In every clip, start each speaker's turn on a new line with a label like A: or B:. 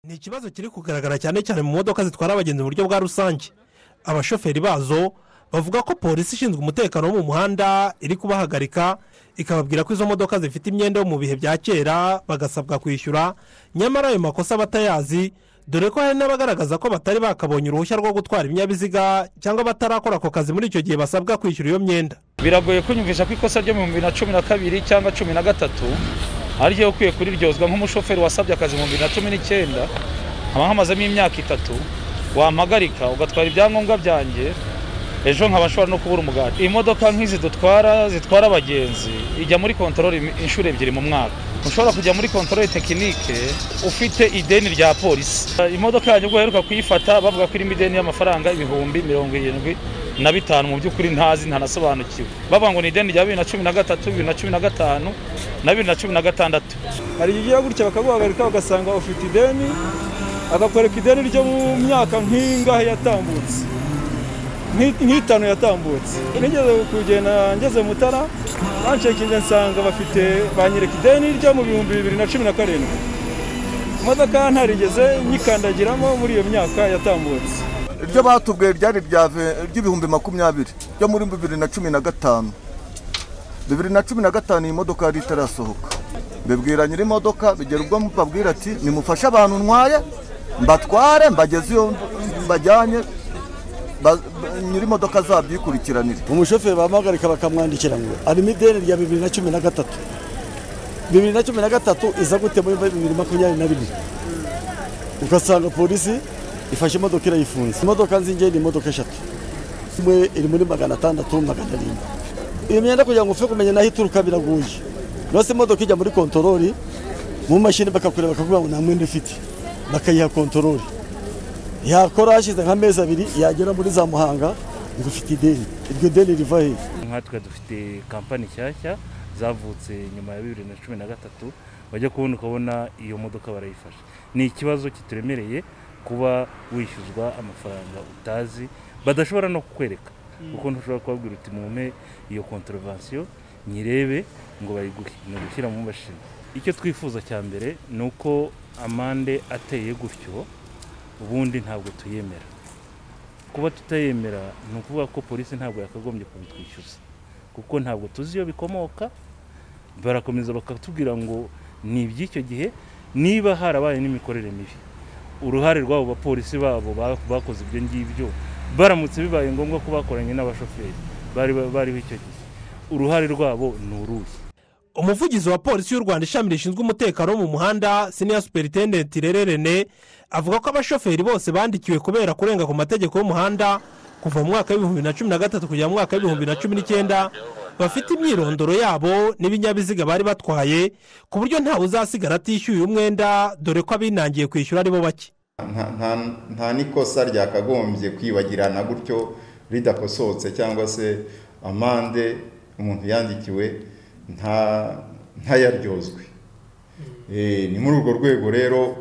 A: ni ikibazo kiri kugaragara cyane cyane mu modoka zitwara abagenzi mu buryo bwa rusange abashoferi bazo bavuga ko polisi ishinzwe umutekano wo mu muhanda iri kubahagarika ikababwira ko izo modoka zifite imyenda yo mu bihe bya kera bagasabwa kwishyura nyamara ayo makosa batayazi dore ko hari n'abagaragaza ko batari bakabonye uruhushya rwo gutwara ibinyabiziga cyangwa batarakora ako kazi muri icyo gihe basabwa kwishyura iyo myenda
B: biragoye kunyumvisha ko ikosa ryo mu bihumbi bibiri na cumi na kabiri cyangwa cumi na gatatu ari ryo ukwiye kuriryozwa nk'umushoferi wasabye akazi mu bibiri na cumi n'icyenda haba hamazemo imyaka itatu wampagarika ugatwara ibyangombwa byanjye ejo nkaba nshobora no kubura umugati imodoka nk'izi dutwara zitwara abagenzi ijya muri kontorori inshuro ebyiri mu mwaka ushobora kujya muri kontorori tekinike ufite ideni rya polisi imodoka yanjye ubwo baheruka kuyifata bavuga ko irimo ideni y'amafaranga ibihumbi mirongo irindwi na bitanu mu by'ukuri ntazi ntanasobanukiwe bavuga ngo ni ideni rya bibiri na cumi na gatatu bibiri na cumi na gatanu na bibiri na cumi na gatandatu
C: hari igihe ugiye gutya bakaguhagarika bagasanga ufite ideni akakwereka ideni ryo mu myaka nk'ingahe yatambutse nk'itanu yatambutse nigeze kugenda ngeze mutara bancekinze nsanga bafite banyereka ideni ryo mu bihumbi bibiri na cumi na karindwi imodoka ntarigeze nyikandagiramo muri iyo myaka yatambutse
D: iryo batubwiye ryari ry'ibihumbi makumyabiri ryo muri bibiri na cumi na gatanu bibiri na cumi na gatanu iyi modoka yari itarasohoka bibwira nyiri imodoka bigera ubwo mubabwira ati nimufashe abantu ntwaye mbatware mbageze iyo mbajyanye nyiri imodoka zabyikurikiranire
E: umushoferi bamuhagarika bakamwandikira ngo harimo ideni rya bibiri na cumi na gatatu bibiri na cumi na gatatu iza gute muri bibiri makumyabiri na rimwe ugasanga polisi ifashe imodoka irayifunze imodoka nzinge ni imodoka eshatu imwe iri muri magana atandatu magana arindwi iyo myenda kugira ngo upfe kumenya n'aho ituruka biragoye rwose imodoka ijya muri kontorori mu mashini bakakureba bakavuga ngo nta mwenda ufite bakayiha kontorori yakora hashize nk'amezi abiri yagera muri za muhanga ngo ufite ideni iryo deni riva he
F: nkatwe dufite kampani nshyashya zavutse nyuma ya bibiri na cumi na gatatu bajya kubona ukabona iyo modoka barayifasha ni ikibazo kituremereye kuba wishyuzwa amafaranga utazi badashobora no kukwereka kuko ntushobora kubabwira uti mume iyo kontorovansiyo nyirebe ngo bayiguhe ni ugushyira mu mashini icyo twifuza cya mbere ni uko amande ateye gutyo ubundi ntabwo tuyemera kuba tutayemera ni ukuvuga ko polisi ntabwo yakagombye kubitwishyuza kuko ntabwo tuzi iyo bikomoka barakomeza bakatubwira ngo ni iby'icyo gihe niba harabaye n'imikorere mibi uruhare rw'abo bapolisi babo bakoze ibyo ngibyo baramutse bibaye ngombwa ko bakoranye n'abashoferi bariho icyo gihe uruhare rwabo ni uruhe
A: umuvugizi wa polisi y'u rwanda ishami rishinzwe umutekano wo mu muhanda siniya superitendenti rere rene avuga ko abashoferi bose bandikiwe kubera kurenga ku mategeko y'umuhanda kuva mu mwaka w'ibihumbi bibiri na cumi na gatatu kugera mu mwaka w'ibihumbi bibiri na cumi n'icyenda bafite imyirondoro yabo n'ibinyabiziga bari batwaye ku buryo ntawe uzasigara atishyuye umwenda dore ko abinangiye kwishyura aribo bake
G: nta n'ikosa ryakagombye kwibagirana gutyo ridakosotse cyangwa se amande umuntu yandikiwe ntayaryozwe ni muri urwo rwego rero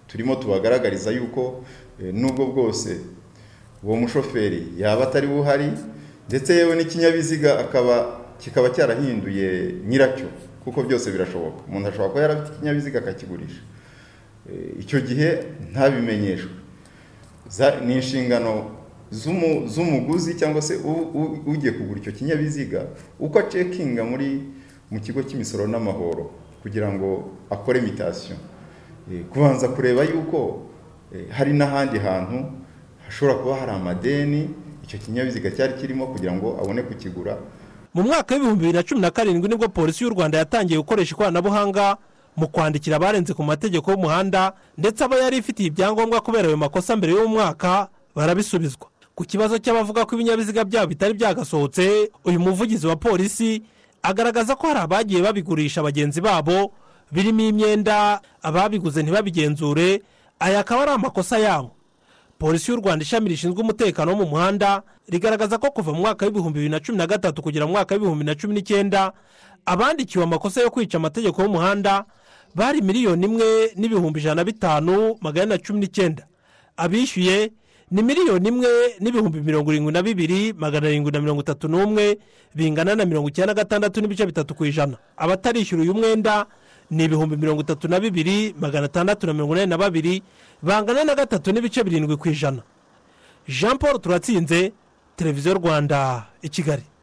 G: turimo tubagaragariza yuko n'ubwo bwose uwo mushoferi yaba atari buhari ndetse yewe n'ikinyabiziga kikaba cyarahinduye nyiracyo kuko byose birashoboka umuntu ashobora kuba yarafite ikinyabiziga akakigurisha icyo gihe ntabimenyeshwe ni inshingano z'umuguzi cyangwa se ugiye kugura icyo kinyabiziga uko acekinga muri mu kigo cy'imisoro n'amahoro kugira ngo akore mitasiyo kubanza kureba yuko hari n'ahandi hantu hashobora kuba hari amadeni icyo kinyabiziga cyari kirimo kugira ngo abone kukigura
A: mu mwaka w'ibihumbi bibiri na cumi na karindwi nibwo polisi y'u rwanda yatangiye gukoresha ikoranabuhanga mu kwandikira abarenze ku mategeko y'umuhanda ndetse aba yari ifitiye ibyangombwa kubera ayo makosa mbere y'umwaka barabisubizwa ku kibazo cy'abavuga ko ibinyabiziga byabo bitari byagasohotse uyu muvugizi wa polisi agaragaza ko hari abagiye babigurisha bagenzi babo birimo imyenda ababiguze ntibabigenzure aya akaba ari amakosa yabo polisi y'u rwanda ishami rishinzwe umutekano wo mu muhanda rigaragaza ko kuva mu mwaka w'ibihumbi bibiri na cumi na gatatu kugera mu mwaka w'ibihumbi bibiri na cumi n'icyenda abandikiwe amakosa yo kwica amategeko y'umuhanda bari miliyoni imwe n'ibihumbi ijana na bitanu magana cumi n'icyenda abishyuye ni miliyoni imwe n'ibihumbi mirongo irindwi na bibiri magana arindwi na mirongo itatu n'umwe bingana na mirongo icyenda na gatandatu n'ibice bitatu ku ijana abatarishyura uyu mwenda ni ibihumbi mirongo itatu na bibiri magana atandatu na mirongo inani na babiri bangana na gatatu n'ibice birindwi ku ijana jean paul turatsinze televiziyo rwanda i kigali